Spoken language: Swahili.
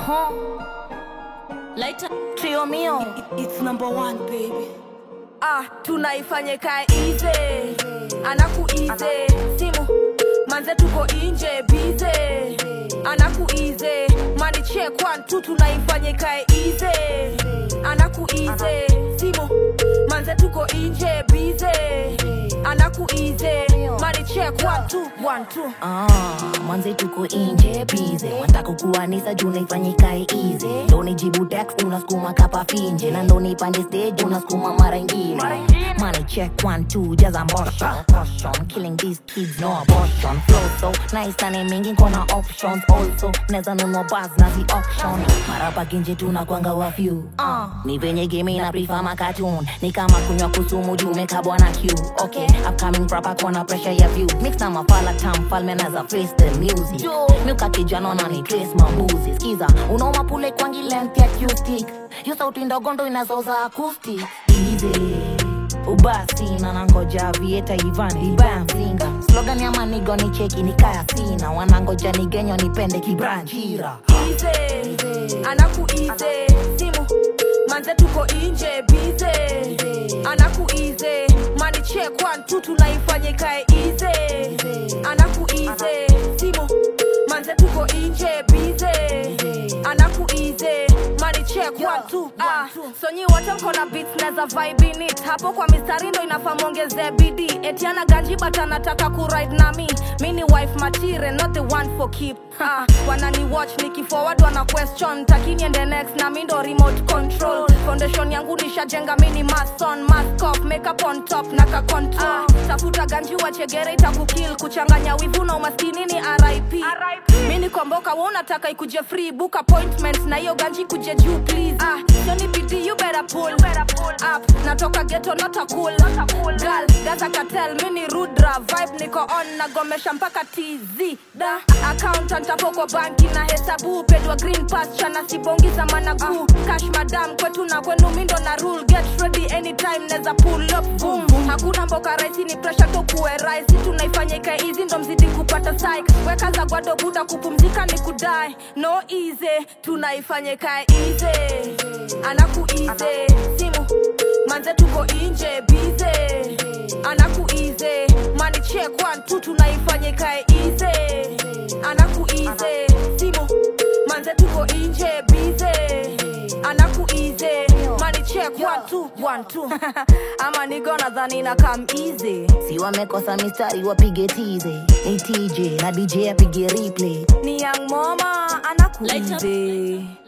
Huh? Later. Trio mio. It's number one, baby. ah, tunaifanye kae ize anaku ize simu manze tuko inje bize anaku ize mani check one two tunaifanye kae ize anaku ize simu manze tuko inje bize anaku ize mani check one two one two Ah, mwanze tuko inje bize wataka kuanisa juu naifanyika easy ndo nijibu text unasukuma kapa finje na ndo nipande stage unasukuma mara ingine money check one two jaza motion caution killing these kids no abortion flow so nice na mingi kona options also neza nunua bars na zi auction mara pakinje tunakwanga wa few uh, ni venye game na prefer ma cartoon ni kama kunywa kusumu juu mekabwa na Q okay upcoming proper kona pressure ya view mix na mafala tam falme na za freestyle music milka kijana na ni trace mambuzi skiza unaoma pule kwangi length ya acoustic yo sauti ndogo ndo inazoza acoustic easy ubasi na nangoja vieta ivan ibaya mzinga slogan ya manigo ni cheki ni kaya sina wanangoja nigenyo nipende kibranchira ize anaku ize simu manze tuko inje bize anaku ize mani check one two tunaifanye kae ize anaku ize simu manze tuko inje bize anaku ize mani check one two ah sonyi wote mko na beats na za vibe in it hapo kwa mistari ndo inafaa mwongezee bidii etiana ganji but anataka kuride na mi mi ni wife material not the one for keep ah, wanani watch nikiforward wana question takini ende next na mi ndo remote control foundation yangu nishajenga mi ni mason mask off makeup on top na ka control ah, tafuta ganji wachegere itakukil kuchanganya wivu na umaskini ni rip mi ni komboka wa unataka ikuje free book appointment na hiyo ganji kuje juu please ah, sioni bidii you better pull, up natoka ghetto not a cool, girl gaza katel mi ni rudra vibe niko on nagomesha mpaka tz da accountant hapo kwa banki na hesabu pedwa green pasture na sibongi za managu cash madam kwetu na kwenu mindo na rule get ready anytime neza pull up boom hakuna mboka rahisi ni pressure to kuwe rahisi tunaifanya ikae easy ndo mzidi kupata psych weka za gwado buda kupumzika ni kudai no easy tunaifanya ikae easy anaku easy simu manze tuko inje bize anaku easy mani check one two tunaifanya ikae easy anaku easy simu manze tuko inje bize anaku easy mani check one two one two ama nigo nadhani na kam easy si wamekosa mistari wapige tize ni tj na dj apige replay ni young mama anaku Light up. easy